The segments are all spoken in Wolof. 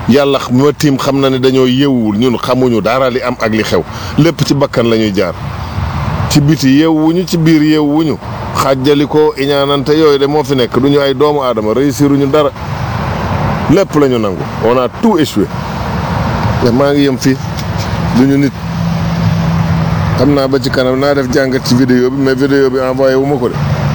yàlla ma tiim xam na ne dañoo yeewul ñun xamuñu dara li am ak li xew lépp ci bakkan la ñuy jaar ci biti yeewuñu ci biir yeewuñu xàjjali ko iñaanante yooyu de moo fi nekk du ñu ay doomu aadama réussiruñu dara lépp la ñu nangu on a tout échoué te maa ngi yem fii du ñu nit xam naa ba ci kanam naa def jàngat ci vidéo bi mais vidéo bi envoyé wu ma ko de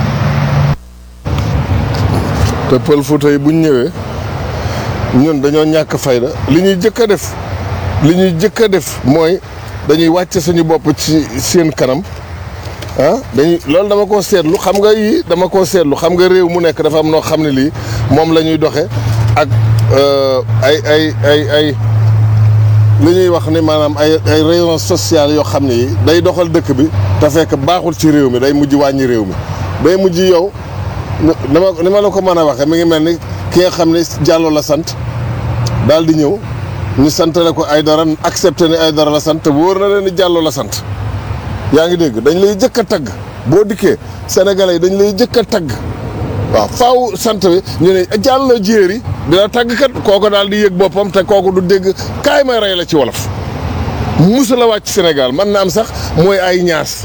te pël Fuuta yi buñ ñëwee ñun dañoo ñàkk fayda li ñuy jëkk a def li ñuy jëkk a def mooy dañuy wàcce suñu bopp ci seen kanam ah dañuy loolu dama koo seetlu xam nga yii dama koo seetlu xam nga réew mu nekk dafa am noo xam ne lii moom la ñuy doxe ak ay ay ay ay li ñuy wax ni maanaam ay ay rayon social yoo xam ne yi day doxal dëkk bi te fekk baaxul ci réew mi day mujj wàññi réew mi day mujj yow dama ni ma la ko mën a waxee mi ngi mel ni ki nga xam ne Diallo la sant daal di ñëw ñu santale ko ay dara accepté ne ay dara la sant te wóor na leen ni Diallo la sant yaa ngi dégg dañ lay jëkk a tagg boo dikkee sénégalais yi dañ lay jëkk a tagg waaw faaw sant bi ñu ne Diallo jéeri dina tagg kat kooku daal di yëg boppam te kooku du dégg kaay may rey la ci wolof musu la wàcc Sénégal man na am sax mooy ay ñaas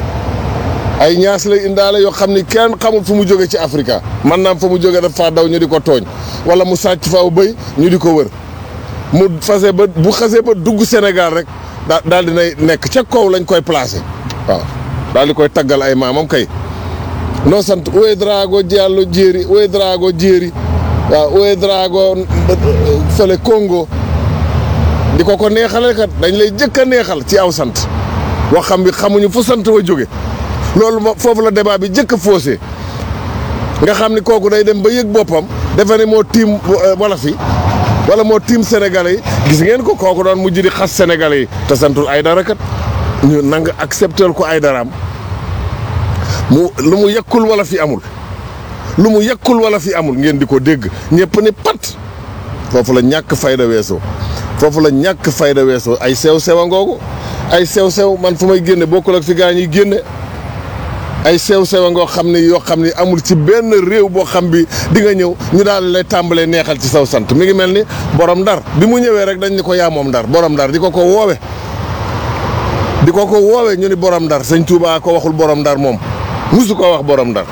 ay ñaas lay indaale yoo xam ni kenn xamul fu mu jóge ci Afrika man naam fa mu jóge daf faa daw ñu di ko tooñ wala mu sàcc faaw bëy ñu di ko wër mu fase ba bu xasee ba dugg Sénégal rek daa daal di nay nekk ca kaw lañ koy placé waaw daal di koy taggal ay maamam kay noo sant Uwe Drago Diallo jéeri Uwe Drago jéeri waaw Uwe Drago fële Congo di ko ko neexale kat dañ lay jëkk a neexal ci aw sant wax xam bi xamuñu fu sant wa jóge loolu ma foofu la débat bi jëkk a faussé nga xam ni kooku day dem ba yëg boppam defe ne moo tiim wolof yi wala moo tiim sénégalais yi gis ngeen ko kooku doon mujj di xas sénégalais yi te santul ay dara kat ñu nang accepter ko ay daraam mu lu mu yekkul wala fi amul lu mu yekkul wala fi amul ngeen di ko dégg ñëpp ni pat foofu la ñàkk fayda weesoo foofu la ñàkk fayda weesoo ay sew sew a ngoogu ay sew sew man fu may génne bokkul ak fi gaa ñuy génne ay sew sew a ngoo xam ne yoo xam ne amul ci benn réew boo xam bi di nga ñëw ñu daal lay tàmbalee neexal ci saw sant mi ngi mel ni borom ndar bi mu ñëwee rek dañ ni ko yaa moom ndar borom ndar di ko ko woowe di ko ko woowe ñu ni borom ndar sëñ Tuubaa ko waxul borom ndar moom musu ko wax borom ndar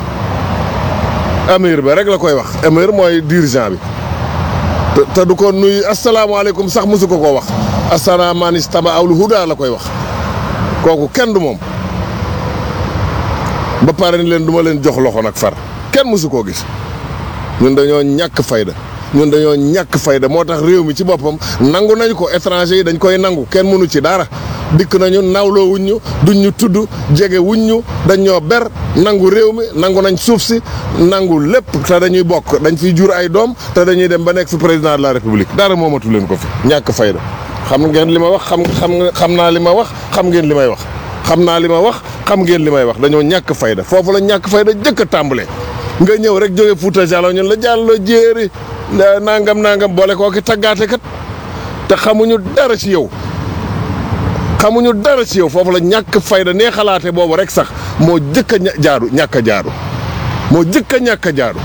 amir ba rek la koy wax amir mooy dirigeant bi te te du ko nuyu asalaamaaleykum sax musu ko koo wax asalaamaanis taba awlu huda la koy wax kooku kenn du moom ba pare ni leen du ma leen jox loxo nag far kenn musu koo gis ñun dañoo ñàkk fayda ñun dañoo ñàkk fayda moo tax réew mi ci boppam nangu nañu ko étranger yi dañ koy nangu kenn mënu ci dara dikk nañu nawloo wuñ ñu duñ ñu tudd jege wuñ ñu dañ ñoo ber nangu réew mi nangu nañ suuf si nangu lépp te dañuy bokk dañ fiy jur ay doom te dañuy dem ba nekk fi président de la république dara moomatu leen ko fi ñàkk fayda xam ngeen li ma wax xam xam xam naa li ma wax xam ngeen li may wax xam naa li ma wax xam ngeen li may wax dañoo ñàkk fayda foofu la ñàkk fayda jëkk a tàmbalee nga ñëw rek jóge Fuuta Jallo ñun la jàllo jéeri nangam nangam boole koo ki taggaate kat te xamuñu dara ci yow xamuñu dara ci yow foofu la ñàkk fayda nee xalaate boobu rek sax moo jëkk a jaaru ñàkk a jaaru moo jëkk a ñàkk a jaaru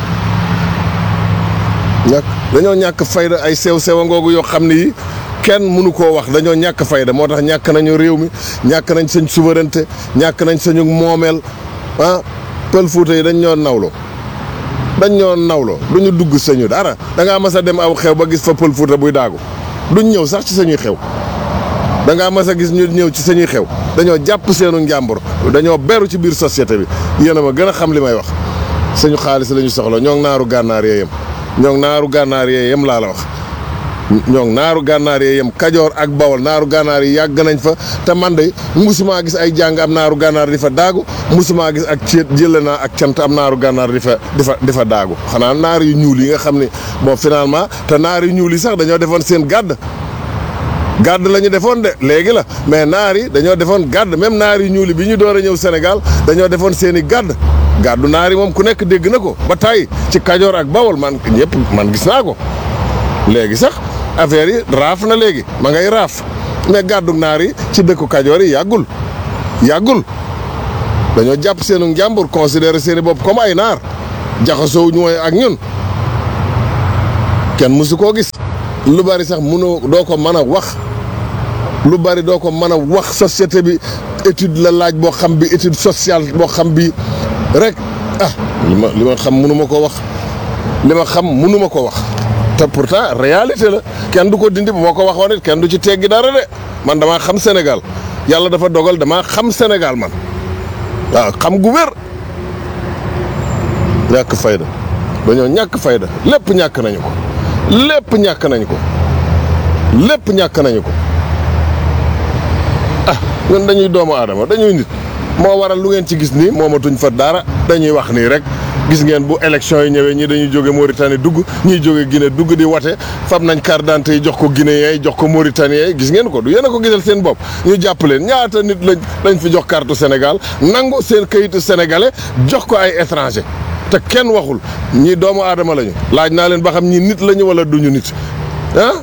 ñàkk dañoo ñàkk fayda ay sew sewa ngoogu yoo xam ne yi kenn mënu koo wax dañoo ñàkk fayda moo tax ñàkk nañu réew mi ñàkk nañ sañ souveraineté ñàkk nañ sañu moomeel ah pël fuuta yi dañ ñoo nawloo dañ ñoo nawloo duñu dugg sañu dara da ngaa mas a dem aw xew ba gis fa pël fuuta buy daagu duñ ñëw sax ci sañuy xew da ngaa mas a gis ñu ñëw ci sañuy xew dañoo jàpp seenu njàmbur dañoo beru ci biir société bi yéen a ma gën a xam li may wax suñu xaalis la ñu soxla ñoo ngi naaru gànnaar yee yem ñoo ngi naaru gànnaar yee yem laa la wax ñoo ngi naaru gànnaar yee yem kajoor ak bawol naaru gànnaar yi yàgg nañ fa te man de musumaa gis ay jàng am naaru gànnaar di fa daagu musumaa gis ak ceet jële naa ak cant am naaru gànnaar di fa di fa di fa daagu xanaa naar yu ñuul yi nga xam ne bon finalement te naar yu ñuul yi sax dañoo defoon seen gàdd gàdd la ñu defoon de léegi la mais naar yi dañoo defoon gàdd même naar yu ñuul yi bi ñu door a ñëw Sénégal dañoo defoon seen i gàdd gàddu naar yi moom ku nekk dégg na ko ba tàyyi ci kajoor ak bawol man ñëpp man gis naa ko léegi sax affaire yi raaf na léegi ma ngay raaf mais gàddu naar yi ci dëkku kajoor yi yàggul yàggul dañoo jàpp seenu njàmbur considéré seeni bopp comme ay naar jaxasoo ñu mooy ak ñun kenn mësu koo gis lu bari sax mënoo doo ko mën a wax lu bari doo ko mën a wax société bi étude la laaj boo xam bi étude sociale boo xam bi rek ah li ma li ma xam mënu ma ko wax li ma xam mënu ma ko wax te pourtant réalité la kenn du ko dindi bu ma ko waxoon it kenn du ci teggi dara de man damaa xam Sénégal yàlla dafa dogal damaa xam Sénégal man waaw xam gu wér ñàkk fayda dañoo ñàkk fayda lépp ñàkk nañu ko lépp ñàkk nañu ko lépp ñàkk nañu ko ah ñun dañuy doomu aadama dañuy nit moo waral lu ngeen ci gis nii moomatuñ fa dara dañuy wax nii rek gis ngeen bu élection yi ñëwee ñii dañuy jóge Mauritanie dugg ñii jóge Guinée dugg di wate fab nañ carte d'identité yi jox ko Guinéen yi jox ko Mauritaniens yi gis ngeen ko du yéen a ko gisal seen bopp ñu jàpp leen ñaata nit lañ lañ fi jox carte Sénégal nangu seen kayitu sénégalais jox ko ay étranger te kenn waxul ñii doomu aadama lañu laaj naa leen ba xam ñii nit lañu wala duñu nit ah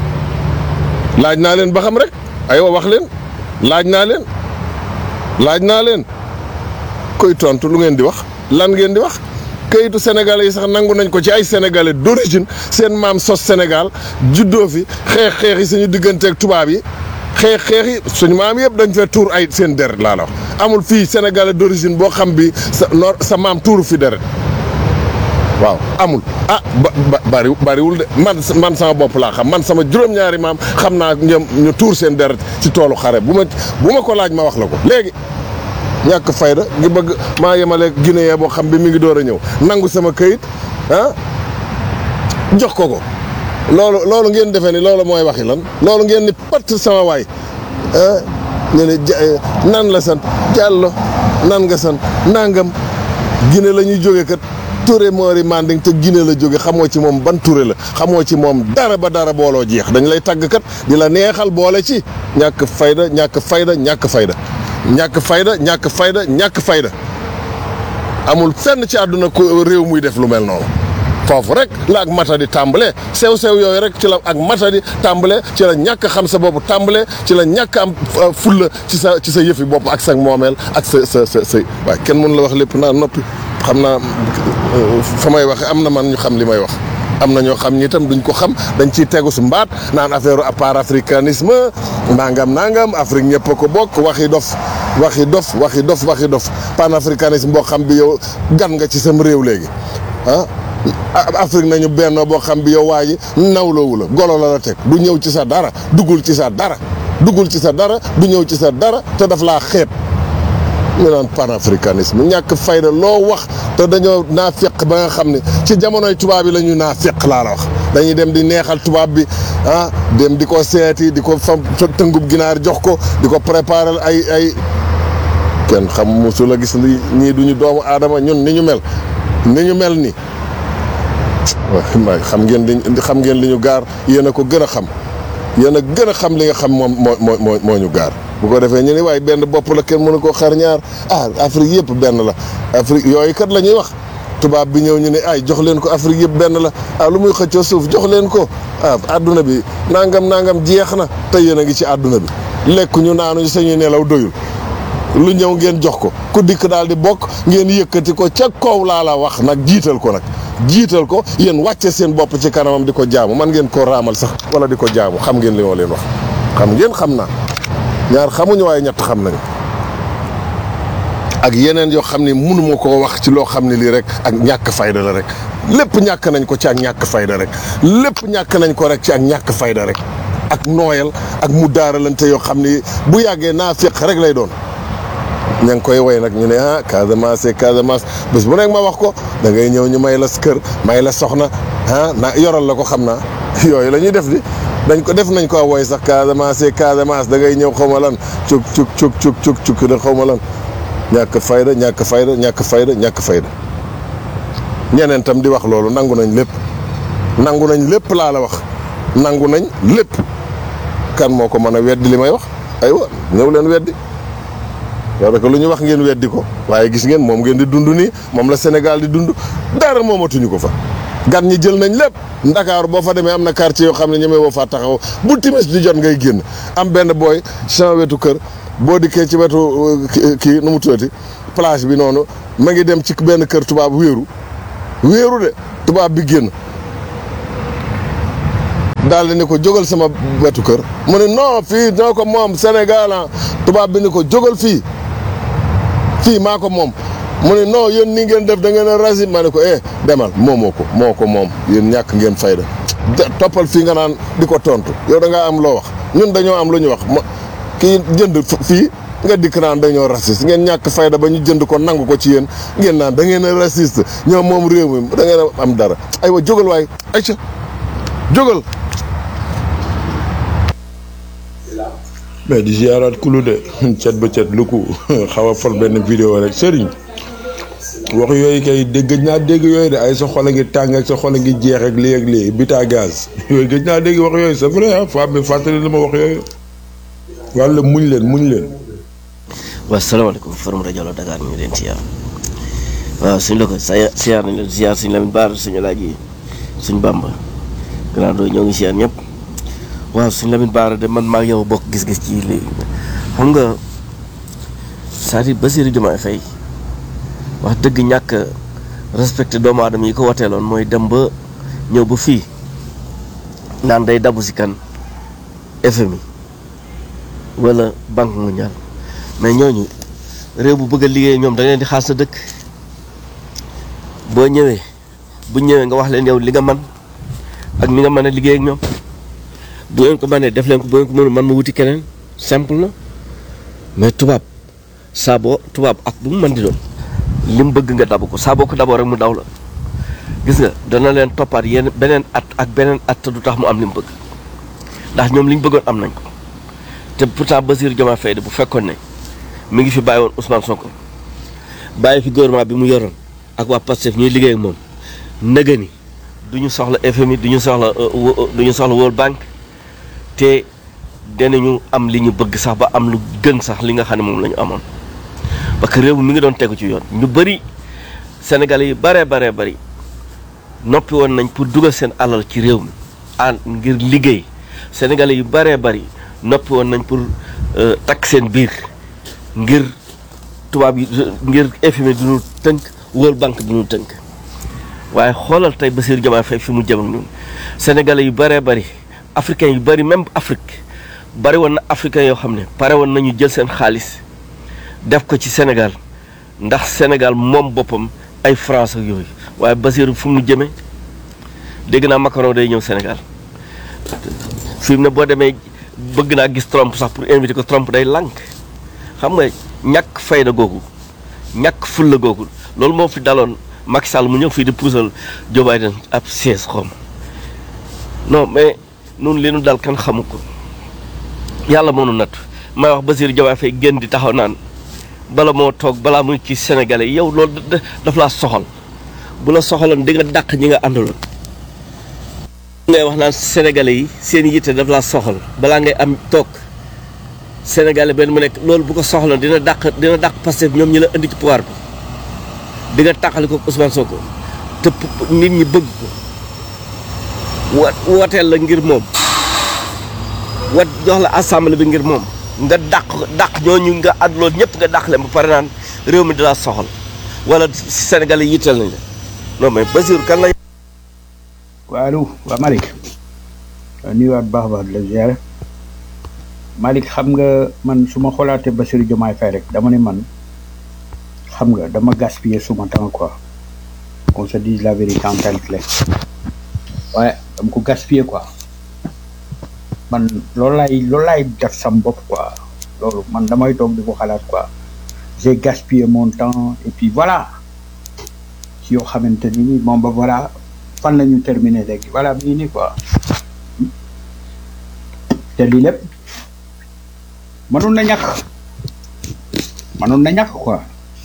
laaj naa leen ba xam rek aywa wax leen laaj naa leen laaj naa leen koy tontu lu ngeen di wax lan ngeen di wax kayitu sénégalais yi sax nangu nañ ko ci ay sénégalais d'origine seen maam sos Sénégal juddoo fi xeex xeex yi suñu digganteeg tubaab yi xeex xeex yi suñu maam yëpp dañ fee tuur ay seen deret laa la wax amul fii sénégalais d'origine boo xam bi sa nor sa maam tuuru fi deret waaw amul ah ba bari bariwul de man man sama bopp laa xam man sama juróom-ñaari maam xam naa ñoom ñu tuur seen deret ci toolu xare bu ma bu ma ko laaj ma wax la ko léegi ñàkk fayda gi bëgg maa yemale Guinée boo xam bi mi ngi door a ñëw nangu sama këyit ah jox ko ko loolu loolu ngeen defee ni loolu mooy waxi lan loolu ngeen ni patt sama waay ah ñu ne nan la sant Diallo nan nga sant nangam Guinée la ñuy jóge kat Touré Mori Manding te Guinée la jóge xamoo ci moom ban Touré la xamoo ci moom dara ba dara booloo jeex dañ lay tàgg kat di la neexal boole ci ñàkk fayda ñàkk fayda ñàkk fayda ñàkk fayda ñàkk fayda ñàkk fayda amul fenn ci àdduna ko réew muy def lu mel noonu foofu rek la ak matadi tàmbale sew sew yooyu rek ci la ak matadi tàmbale ci la ñàkk xam sa bopp tàmbale ci la ñàkk am fulla ci sa ci sa yëfi bopp ak sa moomeel ak sa sa sa sa waaye kenn mënu la wax lépp naa noppi xam naa fa may waxe am na man ñu xam li may wax am na ñoo xam ñi itam duñ ko xam dañ ciy tegu su mbaat naan affaire à part africanisme nangam nangam Afrique ñëpp a ko bokk waxi dof waxi dof waxi dof waxi dof panafricanisme boo xam bi yow gan nga ci sam réew léegi ah Afrique nañu benn boo xam bi yow waa ji nawloowu la golo la la teg du ñëw ci sa dara duggul ci sa dara duggul ci sa dara du ñëw ci sa dara te daf laa xeeb ñu naan panafricanisme ñàkk fayda loo wax te dañoo naa feq ba nga xam ne ci jamonoy tubaab yi la ñu naa feq laa la wax dañuy dem di neexal tubaab bi ah dem di ko seeti di ko fam tëngub ginaar jox ko di ko préparer ay ay kenn xam mosul a gis li ñii duñu doomu aadama ñun ni ñu mel ni ñu mel ni waaw xam ngeen li xam ngeen li ñu gaar yéen a ko gën a xam yéen a gën a xam li nga xam moom moo moo moo ñu gaar bu ko defee ñu ne waaye benn bopp la kenn mënu koo xar ñaar ah Afrique yëpp benn la Afrique yooyu kat la ñuy wax tubaab bi ñëw ñu ne ay jox leen ko Afrique yëpp benn la ah lu muy xëccoo suuf jox leen ko ah adduna bi nangam nangam jeex na te yéen a ngi ci adduna bi lekk ñu naanuñu sañuy nelaw doyul lu ñëw ngeen jox ko ku dikk daal di bokk ngeen yëkkati ko ca kaw laa la wax nag jiital ko nag jiital ko yéen wàcce seen bopp ci kanamam di ko jaamu man ngeen koo raamal sax wala di ko jaamu xam ngeen li ma leen wax xam ngeen xam naa ñaar xamuñu waaye ñett xam nañu ak yeneen yoo xam ne mënuma koo wax ci loo xam ne lii rek ak ñàkk fayda la rek lépp ñàkk nañ ko ci ak ñàkk fayda rek lépp ñàkk nañ ko rek ci ak ñàkk fayda rek ak nooyal ak mu daaralante yoo xam ne bu yàggee naa féq rek lay doon ña ngi koy woy nag ñu ne ah Casamance Casamance bés bu nekk ma wax ko da ngay ñëw ñu may la kër may la soxna ah na yoral la ko xam naa yooyu la ñuy def di dañ ko def nañ ko woy sax Casamance Casamance da ngay ñëw xaw ma lan cuk cuk cuk cuk cuk cuk da xaw ma lan ñàkk fayda ñàkk fayda ñàkk fayda ñàkk fayda ñeneen tam di wax loolu nangu nañ lépp nangu nañ lépp laa la wax nangu nañ lépp kan moo ko mën a weddi li may wax aywa ñëw leen weddi parce que lu ñu wax ngeen weddi ko waaye gis ngeen moom ngeen di dund nii moom la Sénégal di dund dara moomatuñu ko fa gan ñi jël nañ lépp Ndakaaru boo fa demee am na quartier yoo xam ne ñemee boo faa taxaw bu timis di jot ngay génn am benn booy champ wetu kër boo dikkee ci wetu kii nu mu tuddati plage bi noonu ma ngi dem ci benn kër tubaab wéeru wéeru de tubaab bi génn daal di ni ko jógal sama wetu kër mu ne non fii ñoo ko moom Sénégal ah tubaab bi ni ko jógal fii fii maa ko moom mu ne non yéen ni ngeen def da ngeen a rasi ma ne ko eh demal moomoo ko moo ko moom yéen ñàkk ngeen fayda toppal fii nga naan di ko tontu yow da ngaa am loo wax ñun dañoo am lu ñu wax ma kii jënd fii nga dikk naan dañoo raciste ngeen ñàkk fayda ba ñu jënd ko nangu ko ci yéen ngeen naan da ngeen a raciste ñoom moom réew mi da ngeen a am dara aywa jógal waay ayca jógal. mais di ziaraat kulu de cet ba cet lu ko xaw a for benn vidéo rek sëriñ wax yooyu kay dégg gëj naa dégg yooyu de ay sa xol a ngi tàng ak sa xol a ngi jeex ak lii ak lii bita gaz yooyu gëj naa dégg wax yooyu c'est vrai ah femme bi fàttali na ma wax yooyu wàlla muñ leen muñ leen waaw salaamaaleykum forum rajo la Dakar ñu ngi leen siyaar waaw suñ la ko sa siyaar nañ leen siyaar suñ Lamine Bara suñu laaj yi suñ Bamba grand doo ñoo ngi siyaar ñëpp waaw suñ Lamine Bara de man maa ngi yow bokk gis-gis ci lii xam nga c'est-à-dire Bassirou Diomaye Faye wax dëgg ñàkk respecté doomu aadama yi ko wateeloon mooy dem ba ñëw ba fii naan day dabu si kan FMI wala banque mondiale mais ñooñu réew bu bëgg a liggéey ñoom da ngeen di xaar sa dëkk boo ñëwee bu ñëwee nga wax leen yow li nga man ak ni nga mën a liggéey ak ñoom bu ngeen ko mënee def leen ko bu ngeen ko mënul man ma wuti keneen simple na mais tubaab saa boo tubaab ak bu mu mën di doon li mu bëgg nga dabu ko saa boo ko daboo rek mu daw la gis nga dana leen toppaat yenn beneen at ak beneen at te du tax mu am li mu bëgg ndax ñoom li ñu bëggoon am nañ ko te pourtant Bassirou Diomaye Faye de bu fekkoon ne mi ngi fi bàyyi woon Ousmane Sonko bàyyi fi gouvernement bi mu yoroon ak waa Pastef ñuy liggéey ak moom nëgë ni du ñu soxla FMI du ñu soxla du ñu soxla World Bank te danañu am li ñu bëgg sax ba am lu gën sax li nga xam ne moom la ñu amoon. parce que réew mi mi ngi doon tegu ci yoon ñu bëri Sénégalais yi baree baree bëri noppi woon nañ pour dugal seen alal ci réew mi ah ngir liggéey Sénégalais yu baree bëri noppi woon nañ pour takk seen biir. ngir tubaab yi ngir FMI du ñu tënk World Bank du ñu tënk waaye xoolal tey Bassirou Diomaye Faye fi mu jëm ak ñun sénégalais yu bëree bëri africains yu bëri même Afrique bëri woon na africains yoo xam ne pare woon nañu jël seen xaalis def ko ci Sénégal ndax Sénégal moom boppam ay France ak yooyu waaye Bassirou fu mu jëmee dégg naa Macron day ñëw Sénégal fi mu ne boo demee bëgg naa gis Trump sax pour inviter ko Trump day lànk xam nga ñàkk fayda googu ñàkk fulla googu loolu moo fi daloon Macky Sall mu ñëw fii di puusal Joe Biden ab siège xom non mais nun li nu dal kan xamu ko yàlla moo nu natt may wax Bassirou Diomaye Faye génn di taxaw naan bala moo toog balaa muy ci sénégalais yow loolu daf laa soxal bu la soxaloon di nga dàq ñi nga àndaloon ngay wax naan sénégalais yi seen yitte daf laa soxal balaa ngay am toog Sénégalais benn mu nekk loolu bu ko soxla dina dàq dina dàq Pastef ñoom ñi la indi ci pouvoir bi di nga tàqali ko Ousmane Sonko te nit ñi bëgg ko wa wooteel la ngir moom wat jox la assemblée bi ngir moom nga dàq dàq ñooñu nga àdd loolu ñëpp nga dàq leen ba pare naan réew mi di la soxal wala Sénégalais yitteel nañ la non mais Bassirou kan la. waaw allo waa Malick nuyuwaat baax a baax di la ziare. Malick xam nga man su ma xoolaatee Bassirou Diomaye Faye rek dama ne man xam nga dama gaspiller suma temps quoi qu'on se dise la vérité en tant que tel waaye dama ko gaspiller quoi man loolu laay loolu laay def sam bopp quoi loolu man damay toog di ko xalaat quoi j'ai gaspillé mon temps et puis voilà ci yoo xamante ni moom ba voilà fan la ñu terminer léegi voilà bii nii quoi te lii lépp mënoon na ñàkk mënoon na ñàkk quoi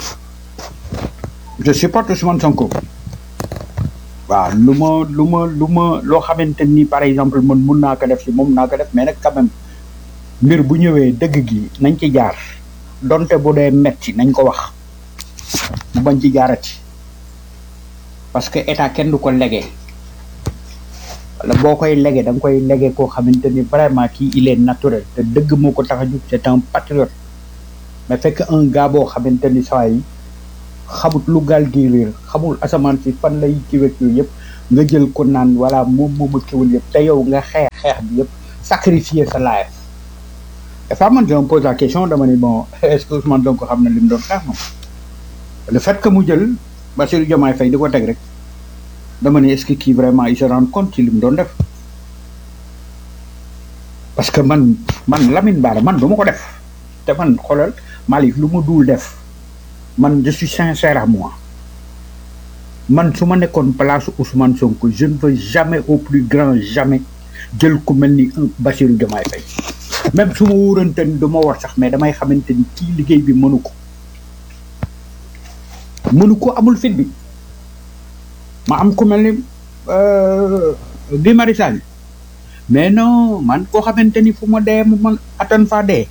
je supporte Ousmane Sonko waaw lu ma lu ma lu ma loo xamante ni par exemple man mun naa ko def si moom naa ko def mais nag quand même mbir bu ñëwee dëgg gi nañ ci jaar donte bu dee metti nañ ko wax mu bañ ci jaarati parce que état kenn du ko legee wala boo koy lege da nga koy lege koo xamante ni vraiment kii il est naturel te dëgg moo ko tax a jug c'est un patriote mais fekk un gars boo xamante ni saa yi xamut lu gaal gi réer xamul asamaan si fan lay kiwek yooyu yëpp nga jël ko naan voilà moom moom a kiwul yëpp te yow nga xeex xeex bi yëpp sacrifier sa life dafa man je me pose la question dama ni bon est-ce que Ousmane Sonko xam na li mu doon xeex moom le fait que mu jël Bassirou Diomaye Faye di ko teg rek dama ni est-ce que kii vraiment il se rend compte ci li mu doon def parce que man man Lamine Bara man du ma ko def te man xoolal Malick lu ma duul def man je suis sincère à moi man su ma nekkoon place Ousmane Sonko je ne veux jamais au plus grand jamais jël ku mel ni un Bassirou Diomaye Faye même su ma wóorante ni du ma war sax mais damay xamante ni kii liggéey bi mënu ko mënu ko amul fit bi ma am ku mel ni Guy Marius Sagna mais non man koo xamante ni fu ma dee mu man attan faa dee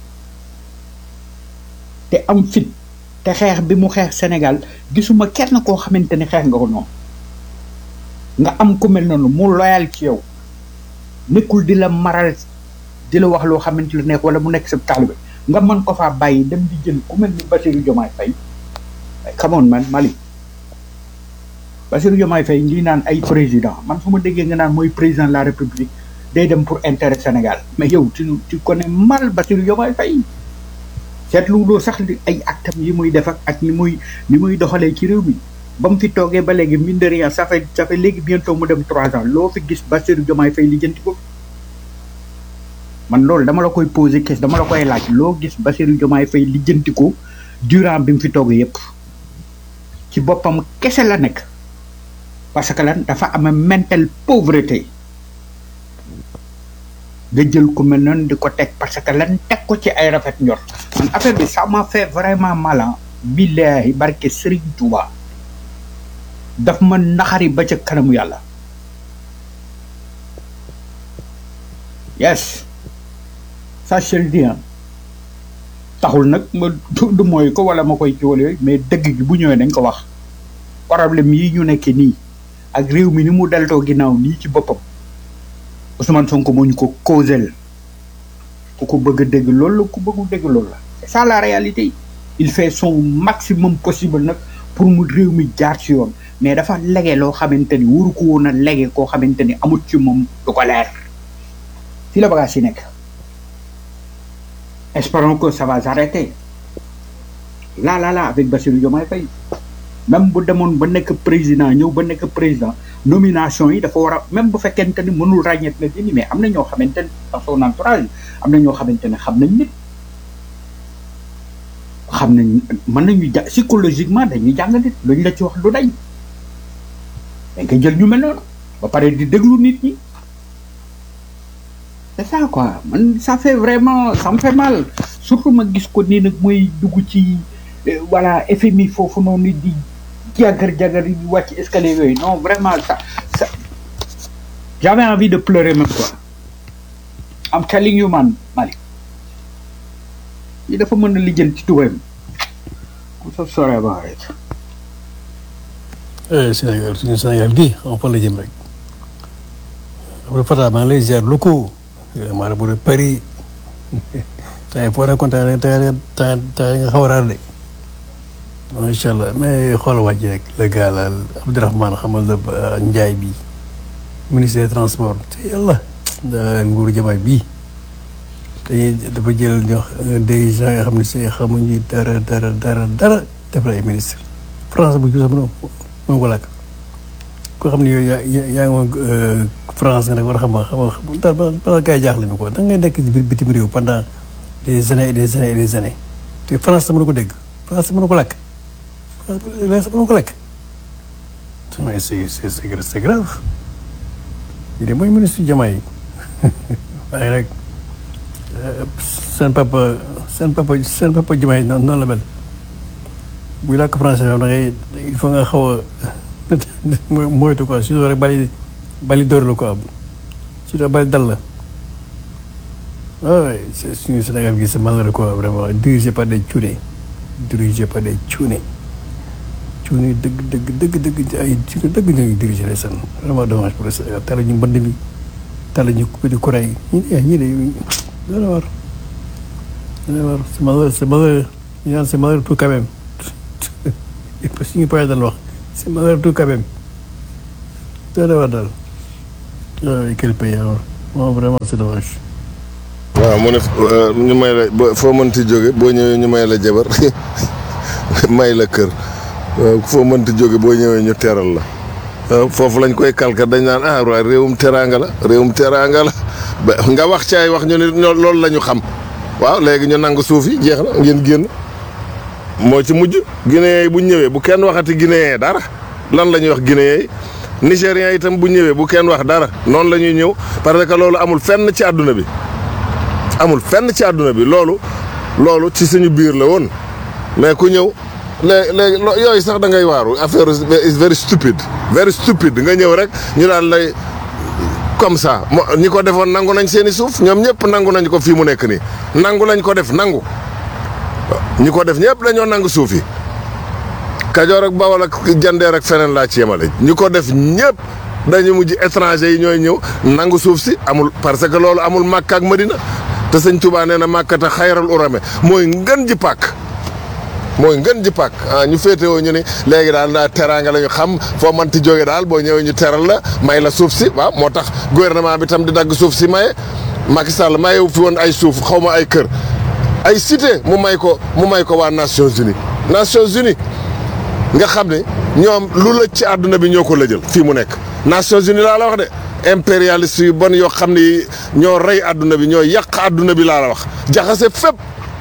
te am fit te xeex bi mu xeex Sénégal gisuma kenn koo xamante ni xeex nga ko noonu nga am ku mel noonu mu loyal ci yow nekkul di la maral di la wax loo xamante lu nekk wala mu nekk sa taalibe nga mën ko faa bàyyi dem di jël ku mel ni Bassirou Diomaye Faye come on man Mali Bassirou Diomaye Faye ngi naan ay président man fu ma déggee nga naan mooy président de la République day dem pour intérêt Sénégal mais yow tu tu connais mal Bassirou Diomaye Faye seetlu loo sax li ay actam yi muy def ak ak ni muy ni muy doxalee ci réew mi ba mu fi toogee ba léegi mine de rien ça fait ça fait léegi bientôt mu dem trois ans loo fi gis Bassirou Diomaye Faye lijjanti ko man loolu dama la koy poser question dama la koy laaj loo gis Bassirou Diomaye Faye lijjanti ko durant bi mu fi toogee yépp ci boppam kese la nekk parce que lan dafa am mental pauvreté nga jël ku mel noonu di ko teg parce que lan teg ko ci ay rafet njor man affaire bi ça m'a fait vraiment mal billahi barke Serigne Touba daf ma naxari ba ca kanamu yàlla yes ça je le dis taxul nag ma du mooy ko wala ma koy ci wala yooyu mais dëgg gi bu ñëwee dañ ko wax problème yi ñu nekkee nii ak réew mi ni mu deltoo ginnaaw nii ci boppam Ousmane Sonko moo ñu ko causel ku ko bëgg a dégg loolu la ku bëggu dégg loolu la c'est ça la réalité il fait son maximum possible nag pour mu réew mi jaar ci yoon mais dafa lege loo xamante ni waru ko woon a lege koo xamante ni amut ci moom du ko leer fii la bagage yi nekk espérons que ça va s'arrêter là là là avec Bassirou Diomaye Faye même bu demoon ba nekk président ñëw ba nekk président nomination yi dafa war a même bu fekkente ni mënul ràññeet na dini mais am na ñoo xamante ni dans son entourage am na ñoo xamante ne xam nañ nit xam nañ mën nañu ja psychologiquement dañuy jàng nit luñ la ci wax du dañ dañ koy jël ñu mel noonu ba pare di déglu nit ñi c'est ça quoi man ça fait vraiment ça me fait mal surtout ma gis ko nii nag mooy dugg ci voilà FMI foofu noonu di jagar jagar yi di wàcc escalier yooyu non vraiment ça ça j'avais envie de pleurer même quoi am telling you man Malick yi dafa mën a lijjën ci tubayam am sa sore ba rek Sénégal suñu Sénégal gii xam fa la jëm rek après Fata maa ngi lay ziar lu ko maa bu de Paris tey foo nekkoon tey tey tey tey nga xaw a raar de macha allah mais xoolal wàcc rek le gars la Abdourahmane xamal la Ndiaye bi ministre des transports te yàlla nguuru jamaay bii dañuy dafa jël ñoo des gens yoo xam ne si xamuñu dara dara dara dara def la ay ministre France bu sax mënoo mënoo ko làkk koo xam ne yow yaa yaa ngi woon France nga nag war a xam xam daal ba gars yi jaaxle ñu ko da ngay nekk ci biir bitim réew pendant des années et des années et des années te France sa mënu ko dégg France mënu ko làkk France mënu ko lekk mais c'est c'est c'est grave yi de mooy ministre Diomaye waaye rek seen papa seen papa seen papa Diomaye noonu la mel buy làkk français da ngay il faut nga xaw a moytu quoi surtout rek bali bali dóor la quoi surtout bali dal la waaw suñu Sénégal gi c'est malheureux quoi vraiment dirigé par des cuune dirigé par des cuune cuune dëgg dëgg dëgg dëgg ay cuune dëgg ñooy dirigé les seen vraiment dommage pour le Sénégal tala ñu mbënd mi tala ñu coupé du courant yi ñi de ñi de dana war dana war c'est malheureux c'est malheureux ñu naan c'est malheureux tout quand même suñu poye dal wax c'est malheureux tout quand même dana war daal waaw quel pays alors non vraiment c'est dommage. waaw mu ne euh, ñu may la ba foo mënti jóge boo ñëwee ñu may la jabar may la kër waaw foo mënti jóge boo ñëwee ñu teral la waaw foofu lañ koy kalka dañ naan ah waaye réewum teraanga la réewum teraanga la ba nga wax ci ay wax ñu ne ñoo- loolu la ñu xam waaw léegi ñu nangu suuf yi jeex na ngeen génn moo ci mujj guinéen yi bu ñëwee bu kenn waxati guinéen dara lan la ñuy wax guinéen yi nigériens itam bu ñëwee bu kenn wax dara noonu la ñuy ñëw parce que loolu amul fenn ci àdduna bi amul fenn ci àdduna bi loolu loolu ci suñu biir la woon mais ku ñëw léegi léegi lo- yooyu sax da ngay waaru affaire is very stupid very stupid nga ñëw rek ñu daan lay comme ça mo ñi ko defoon nangu nañ seeni suuf ñoom ñëpp nangu nañ ko fii mu nekk nii nangu lañ ko def nangu ñi ko def ñëpp dañoo nangu suuf yi Kajoor ak Bawol ak Jandeer ak feneen laa ci yemale ñi ko def ñëpp dañu mujj étranger yi ñooy ñëw nangu suuf si amul parce que loolu amul Makka ak Madina te sëñ Touba nee na Makka te xayral urame mooy ngën ji pàkk mooy ngën ji pàkk ah ñu féetewoo ñu ni léegi daal daa teraanga la ñu xam foo manti jóge daal boo ñëwee ñu teral la may la suuf si waaw moo tax gouvernement bi tam di dagg suuf si maye Macky Sall mayewu fi woon ay suuf xaw ma ay kër ay cité mu may ko mu may ko waa Nations Unies Nations Unies nga xam ne ñoom lu la ci àdduna bi ñoo ko lëjal fii mu nekk Nations Unies laa la wax de impérialiste yu bon yoo xam ne ñoo rey àdduna bi ñoo yàq àdduna bi laa la wax jaxase fépp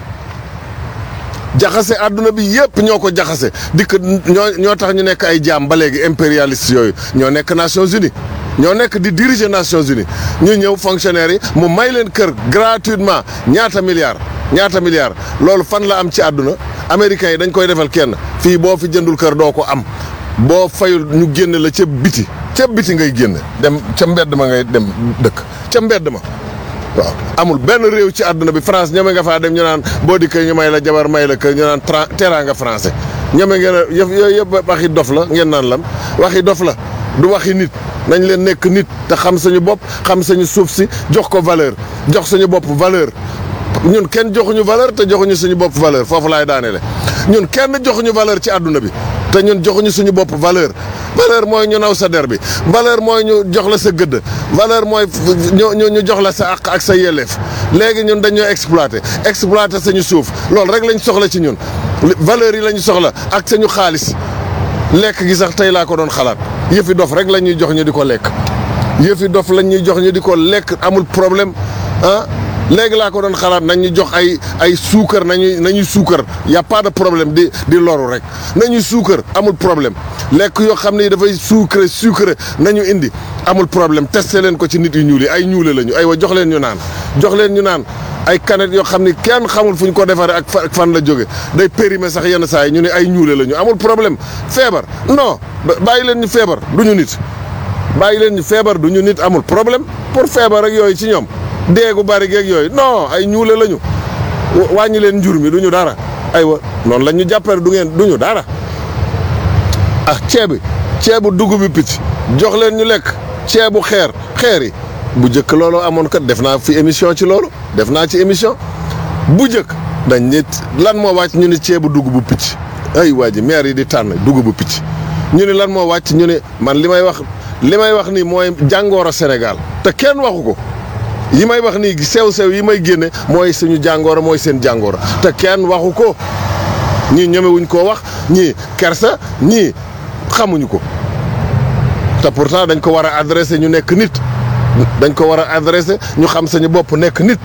jaxase àdduna bi yëpp ñoo ko jaxase dikk ñoo ñoo tax ñu nekk ay jaam ba léegi impérialiste yooyu ñoo nekk Nations Unies ñoo nekk di diriger Nations Unies ñu ñëw fonctionnaires yi mu may leen kër gratuitement ñaata milliards ñaata milliards loolu fan la am ci àdduna américains yi dañ koy defal kenn fii boo fi jëndul kër doo ko am boo fayul ñu génn la ca biti ca biti ngay génn dem ca mbedd ma ngay dem dëkk ca mbedd ma waaw amul benn réew ci àdduna bi France ñeme nga faa dem ñu naan boo dikkee ñu may la jabar may la kër ñu naan tra teraanga français ñeme ngeen a yëf yooyu yëpp waxi dof la ngeen naan lan waxi dof la du waxi nit nañ leen nekk nit te xam sañu bopp xam sañu suuf si jox ko valeur jox suñu bopp valeur ñun kenn joxuñu valeur te joxuñu suñu bopp valeur foofu laay daaneele ñun kenn joxuñu valeur ci àdduna bi te ñun joxuñu suñu bopp valeur valeur mooy ñu naw sa der bi valeur mooy ñu jox la sa gëdd valeur mooy ñu ñu ñu jox la sa àq ak sa yelleef léegi ñun dañoo exploité exploité sañu suuf loolu rek lañ soxla ci ñun valeur yi lañu soxla ak sañu xaalis lekk gi sax tey laa ko doon xalaat yëfi dof rek la ñuy jox ñu di ko lekk yëfi dof lañ ñuy jox ñu di ko lekk amul problème ah léegi laa ko doon xalaat nañ ñu jox ay ay suukar nañuy nañuy suukar y a pas de problème di di loru rek nañuy suukar amul problème lekk yoo xam ne dafay sucré sucré nañu indi amul problème testé leen ko ci nit yu ñuul yi ay ñuule lañu ay wa jox leen ñu naan jox leen ñu naan ay canettes yoo xam ni kenn xamul fu ñu ko defaree ak fa- ak fan la jóge day périmé sax yenn saa yi ñu ne ay ñuule lañu amul problème feebar non bàyyi leen ñu feebar du ñu nit bàyyi leen ñu feebar du ñu nit amul problème pour feebar ak yooyu ci ñoom deegu bari geeg yooyu non ay ñuule lañu wàññi leen njur mi du ñu dara aywa noonu la ñu jàppale du ngeen du ñu dara ah ceebi ceebu dugub bi picc jox leen ñu lekk ceebu xeer xeer yi bu njëkk loolu amoon kat def naa fi émission ci loolu def naa ci émission bu njëkk dañ nit lan moo wàcc ñu ni ceebu dugubu picc ay waa ji maire yi di tànn dugubu picc ñu ni lan moo wàcc ñu ni man li may wax li may wax nii mooy jàngooro Sénégal te kenn waxu ko yi may wax nii sew-sew yi may génne mooy suñu jàngooro mooy seen jàngooro te kenn waxu ko ñii ñemewuñ koo wax ñii kersa ñii xamuñu ko te pourtant dañ ko war a adressé ñu nekk nit dañ ko war a adressé ñu xam sañu bopp nekk nit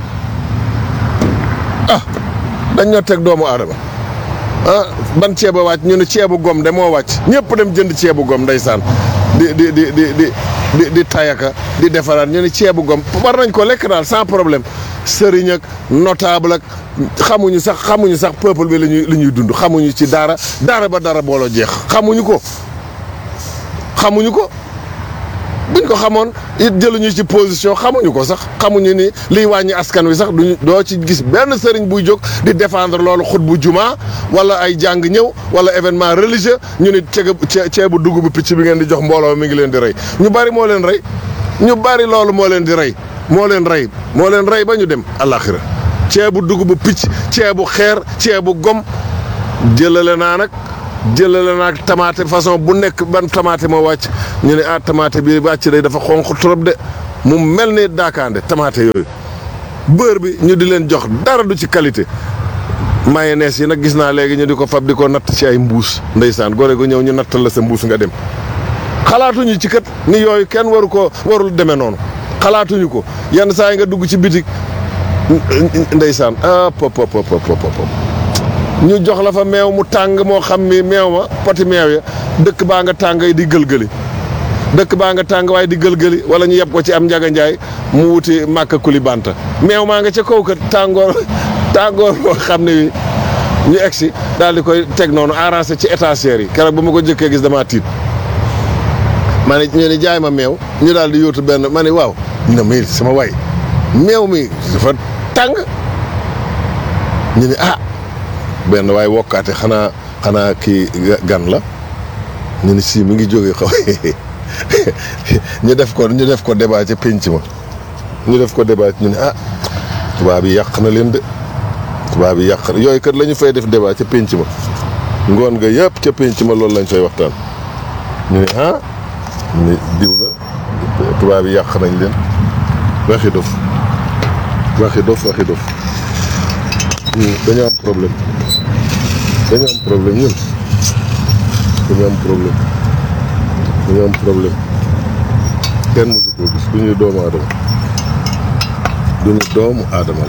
ah dañ ñoo teg doomu aadama ah ban ceeb a wàcc ñu ne ceebu gom de moo wàcc ñëpp dem jënd ceebu gom ndeysaan di di di di di di di tayaka di defaraat ñu ne ceebu gom war nañ ko lekk daal sans problème sëriñ ak notable ak xamuñu sax xamuñu sax peuple bi la ñuy li ñuy dund xamuñu ci dara dara ba dara booloo jeex xamuñu ko xamuñu ko buñ ko xamoon it jëluñu ci position xamuñu ko sax xamuñu ni liy wàññi askan wi sax duñu doo ci gis benn sëriñ buy jóg di défendre loolu xut bu juma wala ay jàng ñëw wala événement religieux ñu ni ceeb ceebu dugub picc bi ngeen di jox mbooloo mi ngi leen di rey ñu bari moo leen rey ñu bari loolu moo leen di rey moo leen rey moo leen rey ba ñu dem àllaaxira ceebu dugub picc ceebu xeer ceebu gom jëlale naa nag jëlale naag tamaate façon bu nekk ban tamaate moo wàcc ñu ne ah tamaate bi wàcc day dafa xonq trop de mu mel ni daakaande tamaate yooyu beurre bi ñu di leen jox dara du ci qualité mayonnaise yi nag gis naa léegi ñu di ko fab di ko natt ci ay mbuus ndeysaan gore gu ñëw ñu nattal la sa mbuus nga dem xalaatuñu ci kat ni yooyu kenn waru ko warul demee noonu xalaatuñu ko yenn saa yi nga dugg ci bitik ndeysaan ah pop pop pop pop pop ñu jox la fa meew mu tàng moo xam ni meew ma poti meew ya dëkk baa nga tàng di gëlgëli dëkk baa nga tàng waaye di gëlgëli wala ñu yeb ko ci am njaga njaay mu wuti màkka kuli banta meew maa nga ca kaw kat tàngoor tàngoor boo xam ne wi ñu egsi daal di koy teg noonu arrangé ci étagère yi keroog ba ma ko jëkkee gis damaa tiit ma ne ñu ne jaay ma meew ñu daal di yóotu benn ma ne waaw na ma sama way meew mi dafa tàng ñu ne ah benn waaye wokkaate xanaa xanaa kii gan la ñu ne si mi ngi jóge xaw ñu def ko ñu def ko débat ca pénc ma ñu def ko débat ñu ne ah tubaab yi yàq na leen de tubaab yi yàq yooyu kat la ñu fay def débat ca pénc ma ngoon nga yëpp ca pénc ma loolu lañ fay waxtaan ñu ne ah ñu ne diw la tubaab yi yàq nañ leen waxi dof waxi dof waxi dof dañoo am problème dañoo am problème ñun dañoo am problème dañoo am problème kenn mësu koo gis du ñu doomu aadama du ñu doomu aadama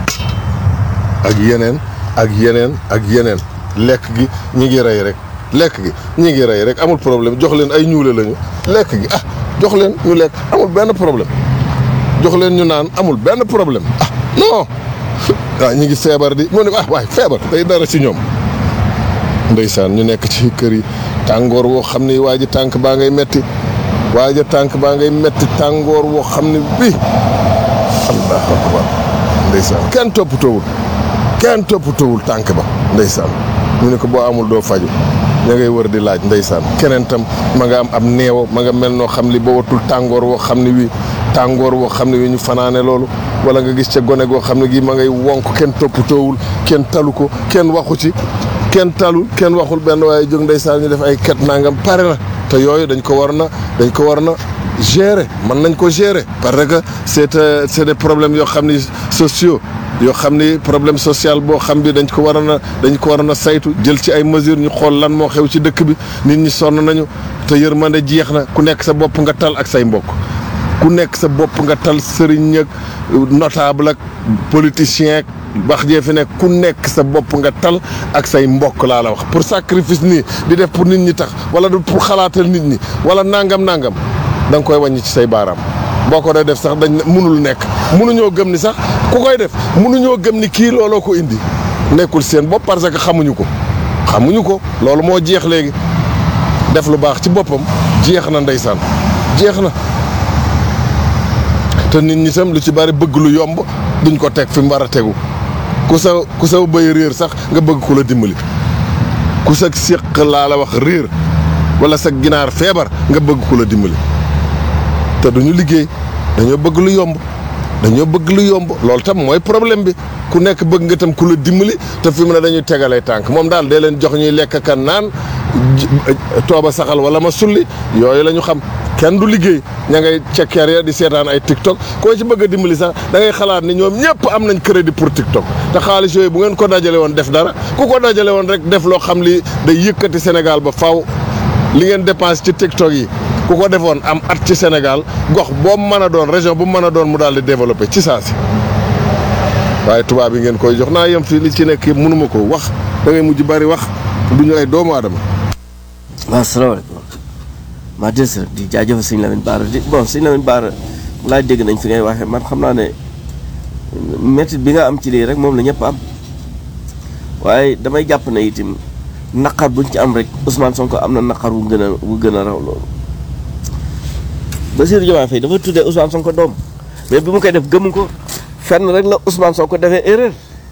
la ak yeneen ak yeneen ak yeneen lekk gi ñi ngi rey rek lekk gi ñi ngi rey rek amul problème jox leen ay ñuule lañu lekk gi ah jox leen ñu lekk amul benn problème jox leen ñu naan amul benn problème ah non waaw ñu ngi feebar di mu ne ah waay feebar day dara ci ñoom ndeysaan ñu nekk ci kër yi tàngoor woo xam ne waa ji tànk baa ngay metti waa ji tànk baa ngay metti tàngoor woo xam ne bii allahu akbar ndeysaan kenn toppatoowul kenn toppatoowul tànk ba ndeysaan ñu ne ko boo amul doo faju ña ngay wër di laaj ndeysaan keneen tam ma nga am ab neewo ma nga mel noo xam li ba watul tàngoor woo xam ne wi tàngoor woo xam ne wi ñu fanaane loolu wala nga gis ca gone goo xam ne gii ma ngay wonk kenn toppatoowul kenn talu ko kenn waxu ci kenn talul kenn waxul benn waaye jóg ndeysaan ñu def ay ket nangam pare na te yooyu dañ ko war na dañ ko war na gérer mën nañ ko gérer parce que c'est c'est des problèmes yoo xam ni sociaux yoo xam ni problème social boo xam bi dañ ko war a na dañ ko war a na saytu jël ci ay mesures ñu xool lan moo xew ci dëkk bi nit ñi sonn nañu te yërmande jeex na ku nekk sa bopp nga tal ak say mbokk ku nekk sa bopp nga tal sëriñ ak notable ak politicien ak wax jee fi nekk ku nekk sa bopp nga tal ak say mbokk laa la wax pour sacrifice nii di def pour nit ñi tax wala du pour xalaatal nit ñi wala nangam nangam da nga koy wàññi ci say baaraam boo ko dee def sax dañ mënul nekk mënuñoo gëm ni sax ku koy def mënuñoo gëm ni kii looloo ko indi nekkul seen bopp parce que xamuñu ko xamuñu ko loolu moo jeex léegi def lu baax ci boppam jeex na ndeysaan jeex na te nit ñi tam lu ci bari bëgg lu yomb duñ ko teg fi mu war a tegu ku sa ku sa bëy réer sax nga bëgg ku la dimbali ku sa séq laa la wax réer wala sa ginaar feebar nga bëgg ku la dimbali te duñu liggéey dañoo bëgg lu yomb dañoo bëgg lu yomb loolu tam mooy problème bi ku nekk bëgg nga tam ku la dimbali te fi mu ne dañuy tegalee tànk moom daal dee leen jox ñuy lekk kan naan tooba saxal wala ma sulli yooyu la ñu xam kenn du liggéey ña ngay cekkeer ya di seetaan ay TikTok koo ci bëgg a dimbali sax da ngay xalaat ni ñoom ñëpp am nañ crédit pour TikTok te xaalis yooyu bu ngeen ko dajale woon def dara ku ko dajale woon rek def loo xam li day yëkkati Sénégal ba faw li ngeen dépense ci TikTok yi ku ko defoon am at ci Sénégal gox boo mën a doon région bu mën a doon mu daal di développé ci saa si waaye tubaab yi ngeen koy jox naa yem fii li ci nekk yëpp mënuma ko wax da ngay mujj bari wax du ñu ay doomu aadama. waaw salaamaaleykum maa del si di jaajëfal sëñ Lamine Bara di bon sëñ Lamine Bara laa dégg nañ fi ngay waxee man xam naa ne métit bi nga am ci lii rek moom la ñëpp am waaye damay jàpp ne itam naqar buñ ci am rek Ousmane Sonko am na naqar wu gën a wu gën a raw loolu Bassirou Diomaye Faye dafa tuddee Ousmane Sonko doom mais bi mu koy def gëmu ko fenn rek la Ousmane Sonko defee erreur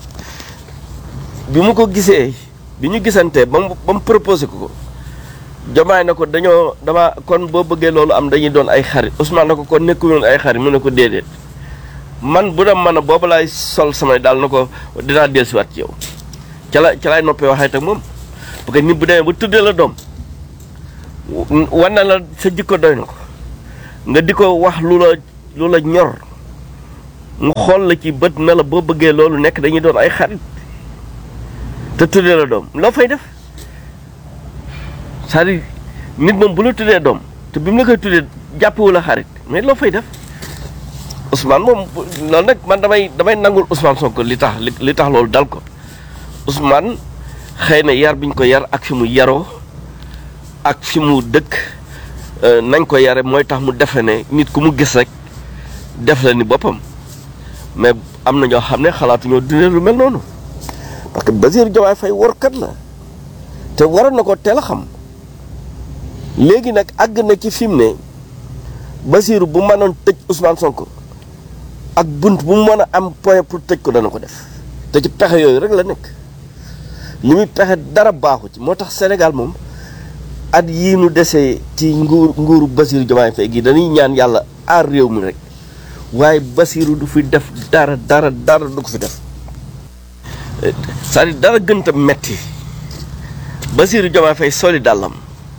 bi mu ko gisee bi ñu gisantee ba mu ba mu proposé ko ko Diomaye na ko dañoo dama kon boo bëggee loolu am dañuy doon ay xarit Ousmane na ko kon nekkuñu ay xarit mu ne ko déedéet man bu dem man a boobu laay sol samay daal na ko dinaa dellusiwaat ci yow ca la ca laay noppee waxee ak moom parce que nit bu demee ba tuddee la doom wan na la sa jikko doy na ko nga di ko wax lu la lu la ñor mu xool la ci bët na la boo bëggee loolu nekk dañuy doon ay xarit te tuddee la doom loo fay def c'est-à-dire nit moom bu la tuddee doom te bi mu la koy tuddee jàppewu la xarit mais loo fay def Ousmane moom loolu nag man damay damay nangul Ousmane Sonko li tax li li tax loolu dal ko Ousmane xëy na yar biñ ko yar ak fi mu yaroo ak fi mu dëkk nañ ko yare mooy tax mu defe ne nit ku mu gis rek def la ni boppam mais am na ñoo xam ne xalaatuñoo dundee lu mel noonu parce que Bassirou Diomaye Faye warkat la te waroon na ko teel a xam léegi nag àgg na ci fi mu ne Bassirou bu mënoon tëj Ousmane Sonko ak bunt bu mu mën a am point pour tëj ko dana ko def te ci pexe yooyu rek la nekk li muy pexe dara baaxu ci moo tax Sénégal moom at yii nu desee ci nguur nguuru Bassirou Diomaye Faye gi dañuy ñaan yàlla aar réew mi rek waaye Bassirou du fi def dara dara dara du ko fi def c'est-à-dire dara gënta metti Bassirou Diomaye Faye soli dàllam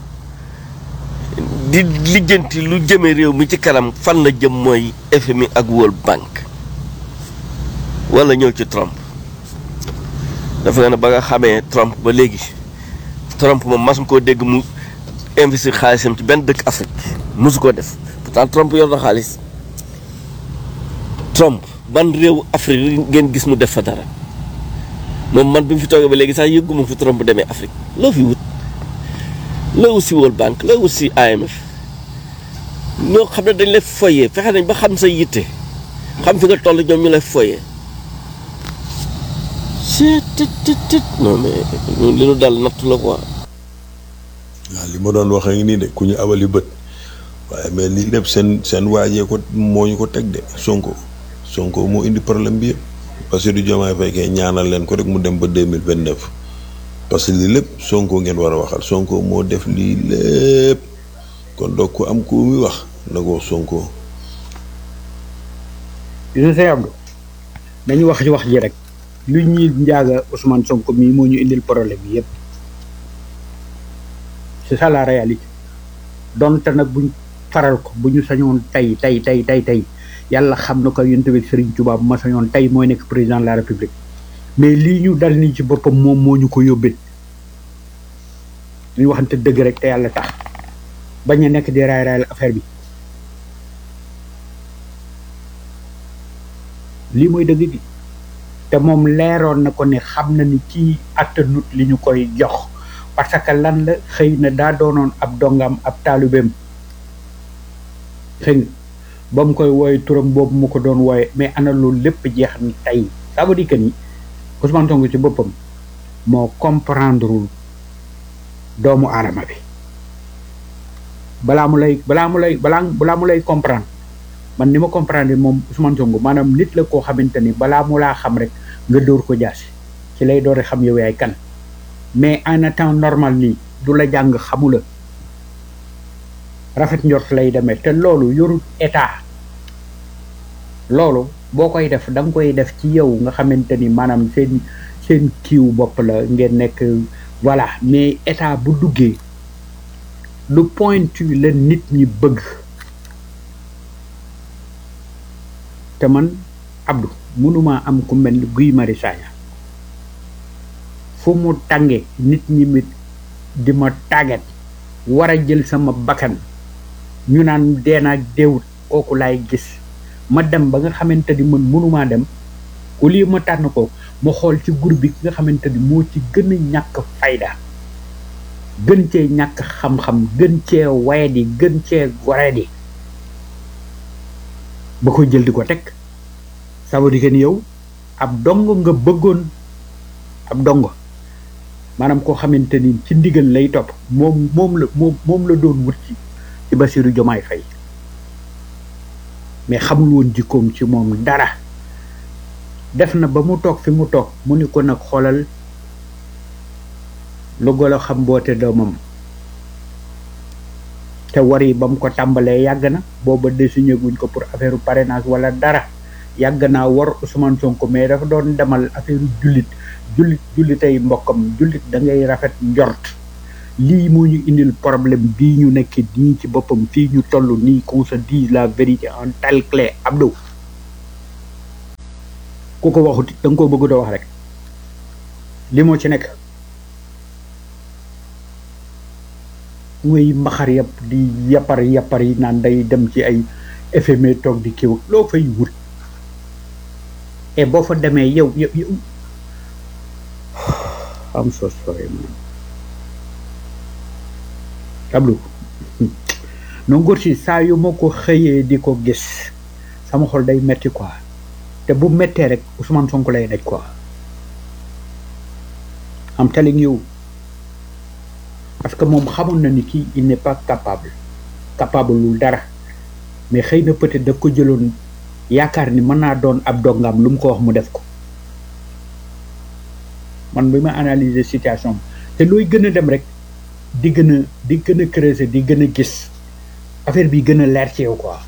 di lijjanti lu jëme réew mi ci kanam fan la jëm mooy FMI ak World Bank wala ñëw ci Trump dafa nga ne ba nga xamee Trump ba léegi Trump moom mas koo dégg mu investir xaalisam ci benn dëkk Afrique mosu koo def pourtant Trump yor na xaalis Trump ban réew Afrique ngeen gis mu def fa dara moom man bi mu fi toogee ba léegi sax yëgguma fi Trump demee Afrique loo fi wut loo wut si World Bank loo wut si IMF ñoo xam ne dañ lay foyee fexe nañ ba xam sa yitte xam fi nga toll ñoom ñu lay foyee c'est tit tit tit non mais li nu dal natt la quoi waaw li ma doon wax ak nii de ku ñu abali bët waaye mais lii lépp seen seen waajee ko moo ñu ko teg de Sonko Sonko moo indi problème bi yëpp parce que du Diomaye Faye kay ñaanal leen ko rek mu dem ba deux mille vingt neuf parce que lii lépp Sonko ngeen war a waxal Sonko moo def lii lépp kon donc ku am ku muy wax na ko wax Sonko. je sais Abdou dañu wax ci wax ji rek lu ñuy njaaga Ousmane Sonko mii moo ñu indil problème yi yëpp c'est ça la réalité donte nag buñ faral ko bu ñu sañoon tey tey tey tey tey yàlla xam na ko yonent bi Serigne Touba bu ma sañoon tey mooy nekk président de la république mais lii ñu dal nii ci boppam moom moo ñu ko yóbbee ñu waxante dëgg rek te yàlla tax bañ a nekk di raay raayal affaire bi lii mooy dëgg gi te moom leeroon na ko ne xam na ni kii attanut li ñu koy jox parce que lan la xëy na daa doonoon ab dongam ab taalibeem xëy nga ba mu koy wooye turam boobu mu ko doon wooye mais ana loolu lépp jeex na tey ça veut dire que ni Ousmane Sonko ci boppam moo comprendrewul doomu aadama bi balaa mu lay balaa mu lay balaa balaa mu lay comprendre man ni ma comprendre moom Ousmane Sonko maanaam nit la koo xamante ni balaa mu laa xam rek nga dóor ko jaasi ci lay doore xam yow yaay kan mais en temps normal nii du la jàng xamula rafet njort lay demee te loolu yorut état loolu boo koy def da nga koy def ci yow nga xamante ni maanaam seen seen kiiw bopp la ngeen nekk voilà mais état bu duggee lu pointu la nit ñi bëgg te man Abdou mënuma am ku mel ni Guy Marius Sagna fu mu tànge nit ñi mit di ma tàggat war a jël sama bakkan ñu naan deenaak deewut kooku laay gis ma dem ba nga xamante ni man mënumaa dem au lieu ma tànn ko ma xool ci groupe bi ki nga xamante ni moo ci gën a ñàkk fayda gën cee ñàkk xam-xam gën cee wayadi gën cee goredi ba koy jël di ko teg ça veut dire que ni yow ab dongo nga bëggoon ab dongo maanaam koo xamante ni ci ndigal lay topp moom moom la moom moom la doon wut ci ci Bassirou Diomaye Faye mais xamul woon jikkoom ci moom dara def na ba mu toog fi mu toog mu ni ko nag xoolal lu golo xam boote doomam te war yi ba mu ko tàmbalee yàgg na booba désigné guñ ko pour affaire parrainage wala dara yàgg naa war Ousmane Sonko mais dafa doon demal affaire jullit jullit jullitay mbokkam jullit da ngay rafet njort lii moo ñu indil problème bii ñu nekk nii ci boppam fii ñu toll nii qu'on se dise la vérité en telle clé Abdou ku ko waxut da nga koo bëgg a wax rek li moo ci nekk muy mbaxar yëpp di yappar yappar yi naan day dem ci ay FMI toog di kiw loo fay wut et boo fa demee yow yow yow am so sorry man Abdou no ngóor si saa yu ma ko xëyee di ko gis sama xol day metti quoi te bu mettee rek Ousmane Sonko lay daj quoi am telling you parce que moom xamoon na ni kii il n'est pas capable capable lul dara mais xëy na peut-être daf ko jëloon yaakaar ni mën naa doon ab dongam lu mu ko wax mu def ko man bi ma analyser situation bi te looy gën a dem rek di gën a di gën a creuser di gën a gis affaire bi gën a leer ci yow quoi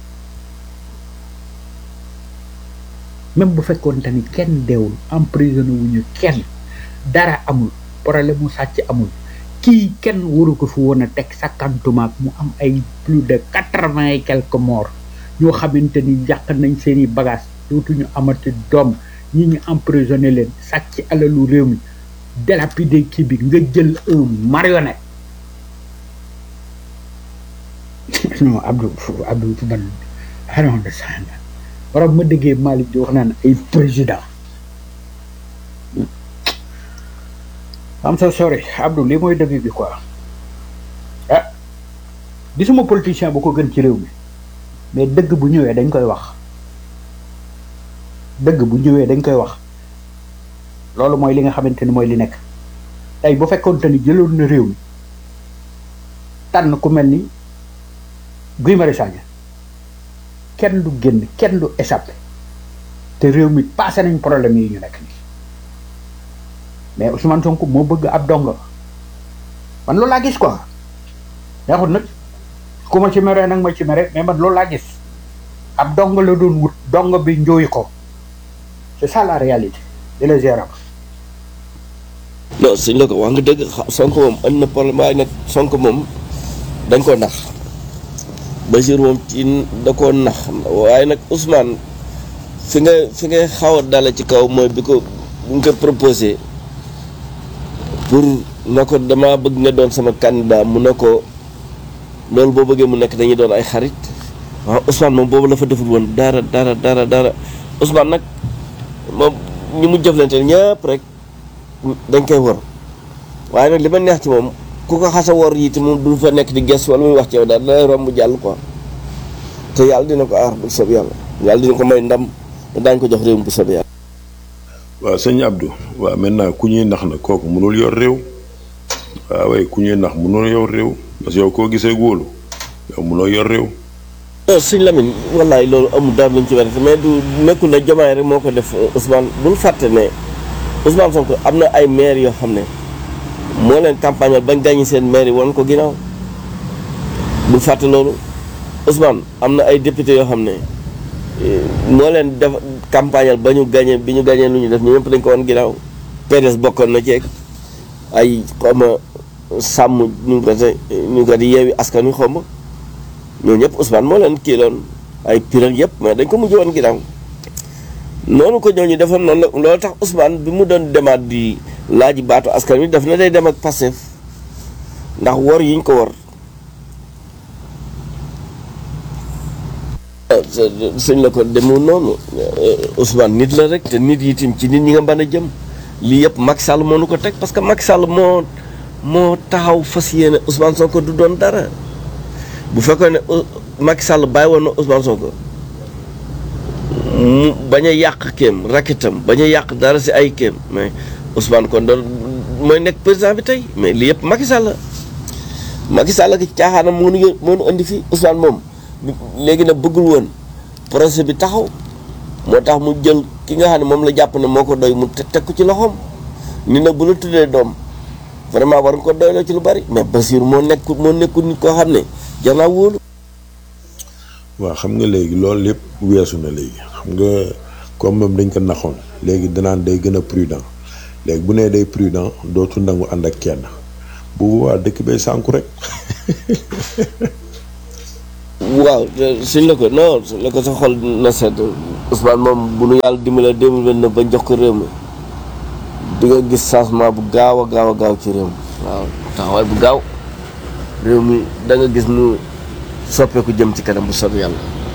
même bu fekkoon te ni kenn deewul emprisonné wuñu kenn dara amul problème mu sàcc amul kii kenn waru ko fi woon a teg sakkantumaak mu am ay plus de quatre-vingt et quelques morts ñoo xamante ni yàq nañ seeni bagage dootuñu amati doom ñi ñu emprisonné leen sàcc alalu réew mi délapider kii bi nga jël un marionnette non Abdou Abdou man I don't understand waroon ma déggee Malick di wax naan ay président am so sorry Abdou lii mooy dëgg bi quoi ah gisuma politicien bu ko gën ci réew mi mais dëgg bu ñëwee dañ koy wax dëgg bu ñëwee dañ koy wax loolu mooy li nga xamante ni mooy li nekk tey bu fekkoonte ni jëloon na réew mi tànn ku mel ni Guy Marius Sagna kenn du génn kenn du échappé te réew mi passé nañ problème yi ñu nekk nii mais Ousmane Sonko moo bëgg ab dongo man loolu laa gis quoi neexut nag ku ma ci mere nag ma ci mere mais man loolu laa gis ab dongo la doon wut dongo bi njóoy ko c'est ça la réalité di la gérer non suñ la ko wax nga dëgg xa- Sonko moom andi na problème waaye nag Sonko moom dañ koo nax Bachir moom ci da koo nax waaye nag Ousmane fi nga fi nga xaw a dale ci kaw mooy bi ko bu nga ko proposé pour na ko dama bëgg nga doon sama candidat mu ne ko loolu boo bëggee mu nekk dañuy doon ay xarit waaw Ousmane moom boobu la fa deful woon dara dara dara dara Ousmane nag moom ñi mu jëflante ñëpp rek dañ koy wor waaye nag li ma neex ci moom ku ko xasa wor yi te moom du fa nekk di ges wala muy wax ci yow daal da lay romb jàll quoi te yàlla dina ko aar bu sob yàlla yàlla dina ko may ndam te daañu ko jox réew mi bu sob yàlla waaw sëñ Abdou waaw maintenant ku ñuy nax na kooku mënul yor réew waaw waaye ku ñuy nax mënul yor réew parce que yow koo gisee góolu yow mënoo yor réew non sëñ Lamine wallaay loolu amul dara luñ ci werante mais du nekkul ne jomaay rek moo ko def Ousmane bul fàtte ne Ousmane Sonko am na ay maire yoo xam ne moo leen campagnal bañ gàññi seen maire yi woon ko ginnaaw bul fàtte loolu Ousmane am na ay député yoo xam ne eh, moo leen def campagnal ba ñu gàñee bi ñu gàñee lu ñu def ñu ñëpp dañ ko woon ginnaaw PDS bokkoon na ceeg ay xawma sàmm ñu ko te ñu ko di yeewi askan wi xawma ñoo ñëpp Ousmane moo leen kii loon ay piral yëpp mais dañ ko mujj woon ginnaaw noonu ko ñooñu defoon noonu la loolu tax Ousmane bi mu doon demaat di laaji baatu askan wi daf na day dem ak Pastef ndax wor yiñ ko wor sëñ la ko demul noonu Ousmane nit la rek te nit yi tim ci nit ñi nga mën a jëm lii yëpp Macky Sall moo nu ko teg parce que Macky Sall moo moo taxaw fas yéene Ousmane Sonko du doon dara bu fekkoon ne Macky Sall bàyyi woon na Ousmane Sonko mu bañ a yàq kéem rakitam bañ a yàq dara si ay kéem mais Ousmane kon doon mooy nekk président bi tey mais lii yëpp Macky Sall la Macky Sall ki caaxaanam moo nu moo nu indi fii Ousmane moom léegi nag bëggul woon projet bi taxaw moo tax mu jël ki nga xam ne moom la jàpp ne moo ko doy mu teg ko ci loxoom ni nag bu la tuddee doom vraiment war nga ko doyloo ci lu bari mais Basir moo nekk moo nekkul nit koo xam ne jar naa wóolu waaw xam nga léegi loolu lépp weesu na léegi xam nga comme moom dañ ko naxoon léegi danaan day gën a prudent léegi bu nee day prudent dootu nangu ànd ak kenn bu boobaa dëkk bay sànku rek waaw te suñ la ko non suñ la ko sa xol na sedd Ousmane moom bu nu yàlla dimbale deux mille vingt neuf ba jox ko réew mi di nga gis changement bu gaaw a gaaw a gaaw ci réew mi waaw taxawaay bu gaaw réew mi da nga gis nu soppeeku jëm ci kanam bu soobee yàlla.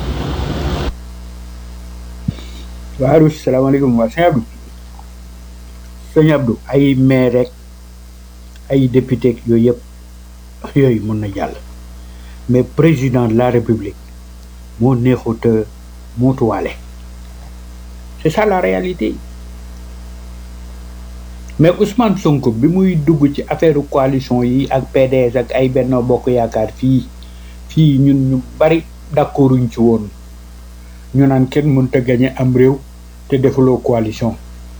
waaw salaamaaleykum waa sëñ Abdou sëñ Abdou ay maire rek ay député ak yooyu yëpp yooyu mën na jàll mais président de la république moo neexut a muutuwaale c'est ça la réalité mais Ousmane Sonko bi muy dugg ci affaire coalition yi ak PDS ak ay Benno Bokk Yaakaar fii fii ñun ñu bari d'accorduñ ci woon ñu naan kenn mënta gañe am réew te defuloo coalition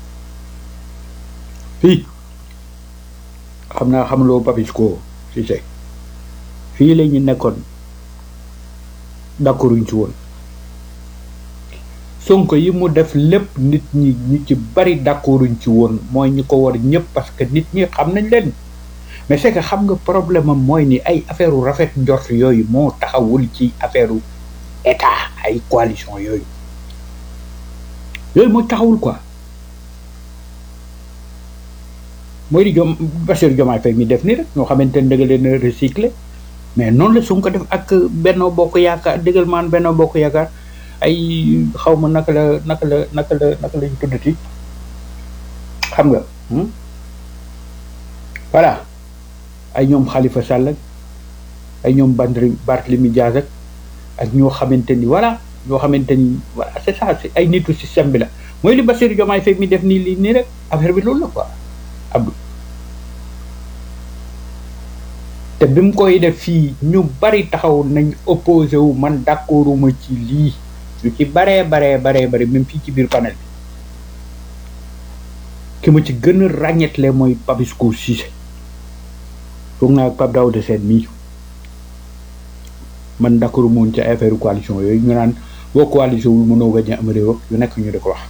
fii xam naa xamuloo Papisco si se fii la ñu nekkoon d'accorduñ ci woon Sonko yi mu def lépp nit ñi ñu ci bari d'accorduñ ci woon mooy ñi ko war ñëpp parce que nit ñi xam nañ leen mais c'est que xam nga problème am mooy ni ay affaire u rafet njort yooyu moo taxawul ci affaire u état ay coalition yooyu yooyu mooy taxawul quoi mooy di jom Bassirou Diomaye Faye mi def ni rek ñoo xamante ne dëgg leen a recycler mais noonu la su ko def ak Benno Bokk Yaakaar dëggal maan Benno Bokk Yaakaar ay xaw ma naka la naka la naka la naka lañ tuddati xam nga voilà ay ñoom Khalifa Sall ak ay ñoom Bandri Barthélemy Diaz ak ak ñoo xamante ni voilà ñoo xamante ni voilà c'est ça c'est ay nitu système bi la mooy li Bassirou Diomaye Faye mi def nii lii nii rek affaire bi loolu la quoi Abdou te bi mu koy def fii ñu bari taxaw nañ opposé wu man d'accorduma ci lii ñu ci baree baree baree bari même fii ci biir panel bi ki ma ci gën a ràññetle mooy Papisco Cissé foog naa ak Pape Daouda Sène mii man d'accord moon ci affaire coalition yooyu ñu naan boo coalition wul mënoo gañ am réew ak yu nekk ñu di ko wax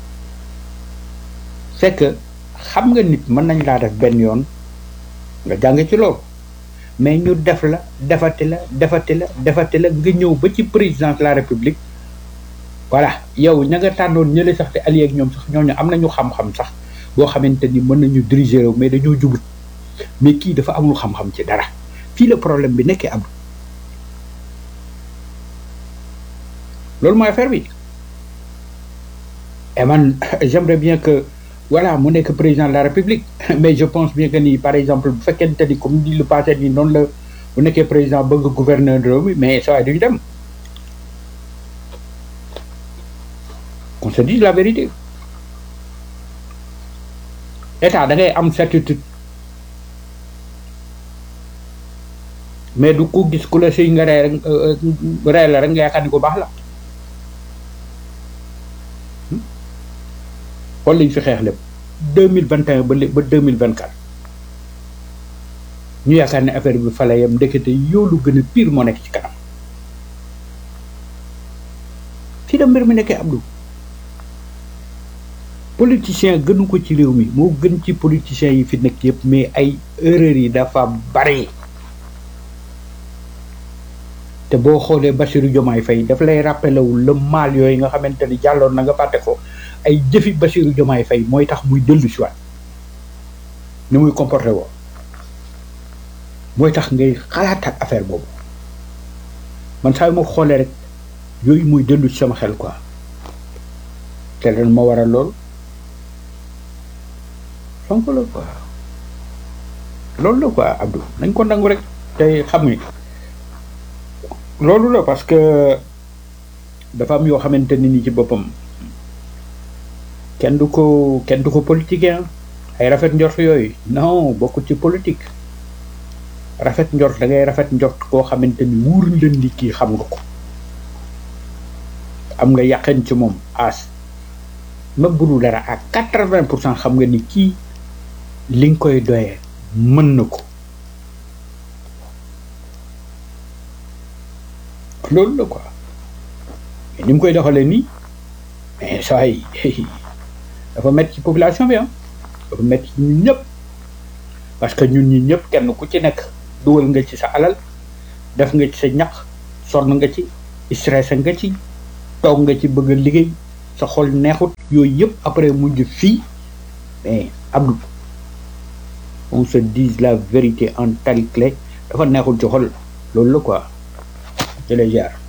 c'est que xam nga nit mën nañ laa def benn yoon nga jàng ci loolu mais ñu def la defati la defati la defati la nga ñëw ba ci présidence de la république voilà yow ña nga tànnoon ñële sax te allié ak ñoom sax ñooñu am nañu xam-xam sax boo xamante ni mën nañu diriger réew mais dañoo jubut mais kii dafa amul xam-xam ci dara fii la problème bi nekkee am loolu mooy affaire bi et man j'aimerais bien que voilà mu nekk président de la république mais je pense bien que ni par exemple bu fekkente ni comme di lu passé ni noonu la bu nekkee président bëgg gouverneur réew mi mais saa duñu dem qu'on se dise la vérité état da ngay am certitude mais du ko gis ku la siy nga rey rek rey la rek nga yaakaar ni ko baax la xool lañ fi xeex lépp deux mille vingt et un ba ba deux mille vingt quatre ñu yaakaar ne affaire bi fale yam ndekete yoolu gën a pire moo nekk ci kanam fii da mbir mi nekkee Abdou politicien gënu ko ci réew mi moo gën ci politiciens yi fi nekk yëpp mais ay erreurs yi dafa bari te boo xoolee Bassirou Diomaye Faye daf lay rappelé wu le mal yooyu nga xamante ni jàlloon na nga fàtte ko ay jëfi Bassirou Diomaye Faye mooy tax muy dellu si waat ni muy comporté woo mooy tax ngay xalaat ak affaire boobu man saa yu ma xoolee rek yooyu muy dellu ci sama xel quoi te ren ma waral lool Sonko la quoi loolu la quoi Abdou nañ ko nangu rek te xam ni loolu la parce que dafa am yoo xamante ni ni ci boppam kenn du ko kenn du ko politique ay rafet njort yooyu non bokkul ci politique rafet njort da ngay rafet njort koo xamante ni wuur la ni kii xam nga ko am nga yàqen ci moom as même bu dul dara à quatre-vingt pour cent xam nga ni kii li nga koy doyee mën na ko loolu la quoi ni mu koy doxalee nii mais saa yi dafa métti ci population bi ah dafa métti ci ñun ñëpp parce que ñun ñi ñëpp kenn ku ci nekk dugal nga ci sa alal def nga ci sa ñaq sonn nga ci stressé nga ci toog nga ci bëgg a liggéey sa xol neexut yooyu yëpp après mujj fii mais Abdou on se dise la vérité en telle clé dafa neexul ci xol loolu la quoi je les gère